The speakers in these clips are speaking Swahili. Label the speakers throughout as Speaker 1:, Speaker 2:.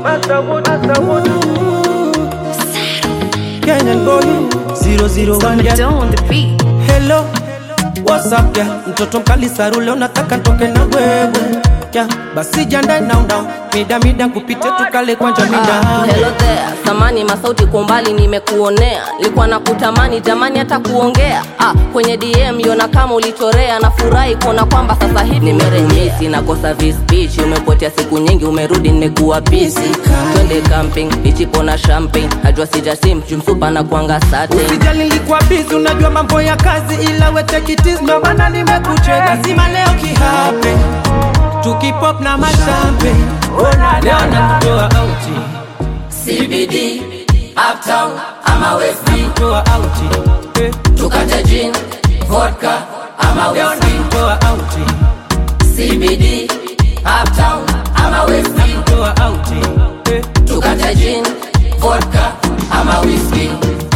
Speaker 1: Kenyan boy 001 yeah.
Speaker 2: Don't on the beat.
Speaker 1: Hello, what's up yeah? Mtoto mkali sarule unataka ntoke na wewe yeah. Basi jiandae now now, mida mida kupite tukale kwanja mida
Speaker 3: Ah, hello there samani masauti kwa umbali nimekuonea likuwa na kutamani jamani hata kuongea ah, kwenye dm yona kama ulichorea nafurahi kuona kwamba sasa hivi nimerejesi nakosa vispeech umepotea siku nyingi umerudi nimekuwa busy twende camping ichipo na champagne najua sijasim jumsupa na kuanga sate
Speaker 1: Usijali nilikuwa busy, unajua mambo ya kazi, ila we take it easy, ndo maana nimekucheka. Lazima leo kihape, tukipop na mashampe, ona leo nakutoa auti,
Speaker 3: CBD uptown ama west
Speaker 1: toa auti, eh,
Speaker 3: tukate gin vodka ama
Speaker 1: leo nakutoa auti,
Speaker 3: CBD uptown ama west
Speaker 1: toa auti, eh,
Speaker 3: tukate gin vodka ama whisky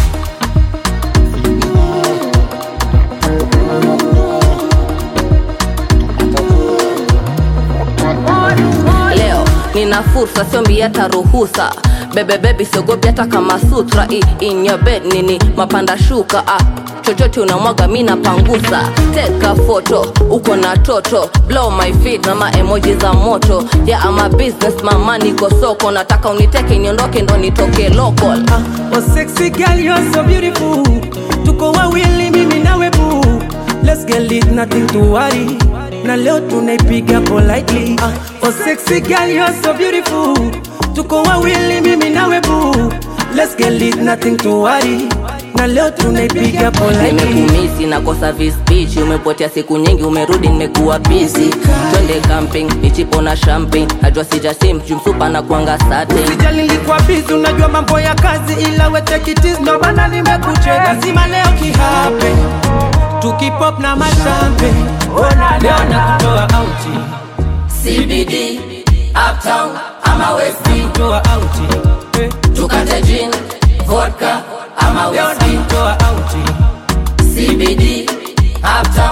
Speaker 3: leo nina fursa siombi hata ruhusa bebebebi siogopi hata kama sutra I, in your bed nini mapanda shuka ah. chochote unamwaga mi napangusa teka foto uko na toto blow my feet na maemoji za moto ya yeah, ama business mama niko soko nataka uniteke niondoke ndo nitoke local
Speaker 1: ah, oh sexy girl you're so beautiful, tuko wawili mimi nawe boo, let's get lit, nothing to worry, na leo tunaipiga politely, ah, oh sexy girl you're so beautiful, tuko wawili mimi nawe boo, let's get lit, nothing to worry, na leo tunaipiga politely.
Speaker 3: nimekumisi nakosa vispeech umepotea siku nyingi umerudi nimekuwa busy twende camping ichipo na champagne najua sijasim jumsupa na kuanga sate
Speaker 1: Sijali nilikuwa busy, unajua mambo ya kazi, ila we take it easy, ndo maana nimekucheka. Lazima leo kihape, tukipop na mashampe, ona leo nakutoa auti,
Speaker 3: CBD uptown ama west
Speaker 1: toa auti, eh,
Speaker 3: tukate gin vodka ama
Speaker 1: leo
Speaker 3: whisky
Speaker 1: nakutoa auti,
Speaker 3: CBD uptown